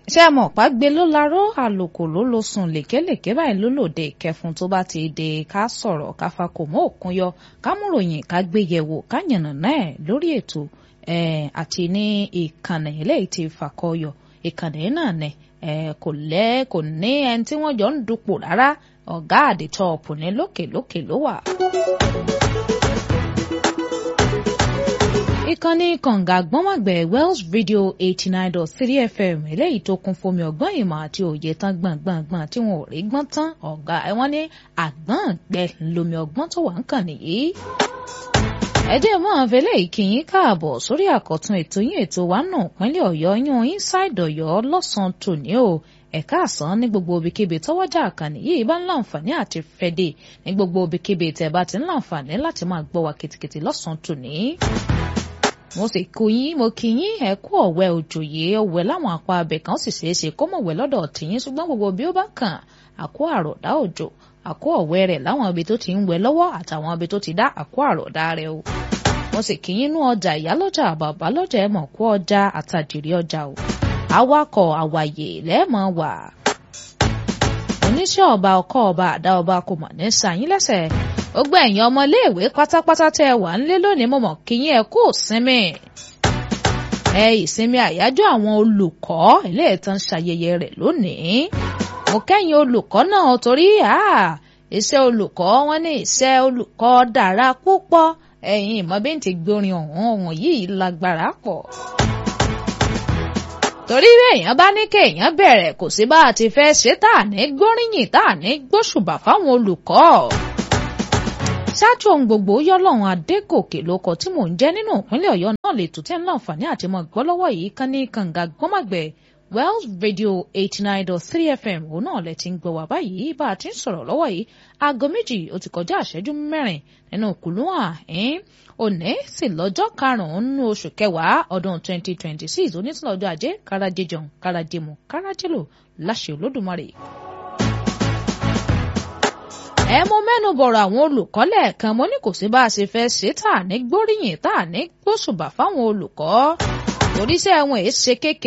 ṣé ẹ mọ̀ pàgbé ló laró àlòkò ló lo sùn lèkélèké báyìí ló lòdì ìkẹfun tó bá ti dé ká sọ̀rọ̀ ká fakò mọ́ òkun yọ ká múròyìn ká gbé yẹ̀wò ká yànnà náà lórí ètò àti ní ìkànnì eléyìí ti fàkọyọ ìkànnì náà nẹ kò lẹ́ kò ní ẹni tí wọ́n jọ ń dupò rárá ọ̀gá àdìtọ́ọ̀pù ní lókè lókè ló wà. ìkànnì kànga gbọ́nmọ̀gbẹ̀ Wells Radio eighty nine dot three FM eléyìí tó kún fomi ọgbọ́n ìmọ̀ àti òye tán gbọ̀ngbọ̀ngbọ̀n tí wọn ò rí gbọ́n tán ọ̀gá wọn ní àgbọ̀n gbẹ lomi ọgbọ́n tó wà ń kàn nìyí. ẹ jẹ́ mọ́ àfẹ́lẹ́ ìkíyín káàbọ̀ sórí àkọ́tún ètò yín ètò wa nù pínlẹ̀ ọ̀yọ́ yún inside ọ̀yọ́ lọ́sàn-án tòní o ẹ̀ka àsán ní gbogbo ibikíbi tọ́wọ́jà àkànní yìí bá ń láǹfààní àti fẹ́dẹ̀ ní gbogbo ibikíbi tẹ̀ bá ti ń láǹfààní láti máa gbọ́ wa kìtìkìtì lọ́sàn-án tòní mo sì kú yín mo kí yín ẹ kú ọ̀wẹ́ òjòyè ọ̀wẹ́ láwọn apá abẹ kan sì ṣeé ṣe kó mọ̀wẹ́ lọ́dọ̀ tìyín ṣùgbọ́n gbogbo bí ó bá kàn àkó àròdá òjò àkó ọ̀wẹ́ rẹ̀ láwọn ibi tó ti ń wẹ̀ lọ́wọ́ àtàwọn ibi tó ti dá àkó àròdá rẹ̀ o mo sì kí yín nú ọjà ìyálọ́jà bàbá lọ́jà ẹ̀ mọ̀ kó ọjà àtàjìrí ọjà o awakọ̀ àwàyè lẹ́ẹ̀mọ̀ wà oníṣẹ́ ọba ọkọ̀ ọba àdá ọba kò mọ̀ ní sàyín lẹ́sẹ̀ gbogbo ẹ̀yin ọmọléèwé pátápátá tẹ́ ẹ wà nílé lónìí mo mọ̀ kí yín ẹ kú ìsinmi ẹ ìsinmi àyájọ́ àwọn olùkọ́ ilé ìtàn ṣayẹyẹ rẹ̀ lónìí mo kẹ́yìn olùkọ́ náà torí iṣẹ́ olùkọ́ wọn ní iṣẹ́ olùkọ́ dára púpọ̀ ẹ̀yin ìmọ̀ bí n ti gbórin ọ̀hún ọ̀hún yìí lágbára pọ̀ torí bí èèyàn bá ní kéèyàn bẹ̀rẹ̀ kò sí bá a ti fẹ́ ṣe tá à ní gbóríyìn tá à ní gbóṣùbà fáwọn olùkọ́ ṣáájú ohun gbogbo yọlọ́run adégòkè lóko tí mò ń jẹ́ nínú ìpínlẹ̀ ọ̀yọ́ náà lè tún tẹ́ ń láǹfààní àti mọ̀ gbọ́ lọ́wọ́ yìí kan ní kànga gbọ́màgbẹ́ wells radio eighty nine dot three fm òun náà lẹ ti ń gbọ́ wá báyìí bá a ti ń sọ̀rọ̀ lọ́wọ́ yìí aago méjì ó ti kọjá àṣẹ́jú mẹ́rin nínú kùlùwà òní sì lọ́jọ́ karùn-ún nínú oṣù kẹwàá ọdún twenty twenty six onítìlọ́jọ́ ajé kárajẹjọun kárajẹmọ kárajẹlò láṣẹ olódùmarè ẹ mú mẹ́nu bọ̀rọ̀ àwọn olùkọ́ lẹ́ẹ̀kan mo ní kò sí bá a ṣe fẹ́ ṣe tá à ní gbóríyìn tá à ní gbóṣùbà fáwọn olùkọ́ torí iṣẹ́ wọn èé ṣe kékeré.